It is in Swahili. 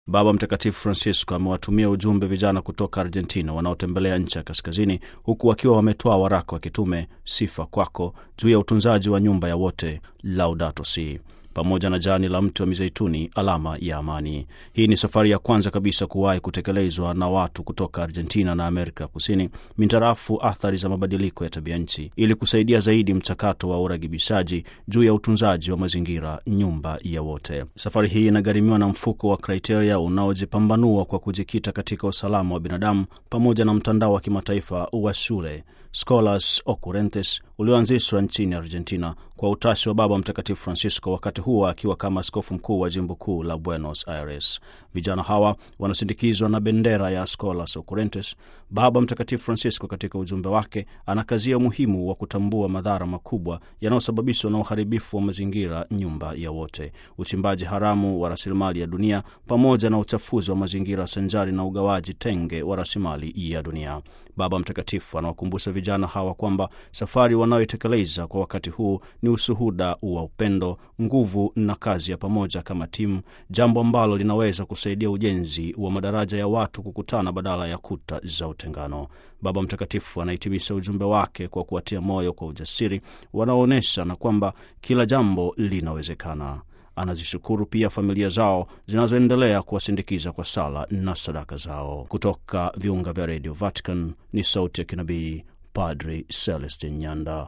Baba Mtakatifu Francisco amewatumia ujumbe vijana kutoka Argentina wanaotembelea nchi ya kaskazini, huku wakiwa wametoa waraka wa kitume Sifa Kwako juu ya utunzaji wa nyumba ya wote, Laudato Si, pamoja na jani la mti wa mizeituni, alama ya amani. Hii ni safari ya kwanza kabisa kuwahi kutekelezwa na watu kutoka Argentina na Amerika Kusini mintarafu athari za mabadiliko ya tabia nchi, ili kusaidia zaidi mchakato wa uragibishaji juu ya utunzaji wa mazingira, nyumba ya wote. Safari hii inagharimiwa na mfuko wa Criteria unaojipambanua kwa kujikita katika usalama wa binadamu pamoja na mtandao wa kimataifa wa shule Scholas Occurrentes ulioanzishwa nchini Argentina kwa utashi wa Baba Mtakatifu Francisco, wakati huo akiwa kama askofu mkuu wa jimbo kuu la Buenos Aires. Vijana hawa wanasindikizwa na bendera ya Scholas Occurrentes. Baba Mtakatifu Francisco katika ujumbe wake anakazia umuhimu wa kutambua madhara makubwa yanayosababishwa na uharibifu wa mazingira, nyumba ya wote, uchimbaji haramu wa rasilimali ya dunia, pamoja na uchafuzi wa mazingira sanjari na ugawaji tenge wa rasilimali ya dunia. Baba Mtakatifu anawakumbusha vijana hawa kwamba safari wanayoitekeleza kwa wakati huu ni ushuhuda wa upendo, nguvu na kazi ya pamoja kama timu, jambo ambalo linaweza kusaidia ujenzi wa madaraja ya watu kukutana badala ya kuta za utengano. Baba Mtakatifu anahitimisha ujumbe wake kwa kuwatia moyo kwa ujasiri wanaoonyesha na kwamba kila jambo linawezekana. Anazishukuru pia familia zao zinazoendelea kuwasindikiza kwa sala na sadaka zao. Kutoka viunga vya redio Vatican ni sauti ya kinabii Padri Celestin Nyanda.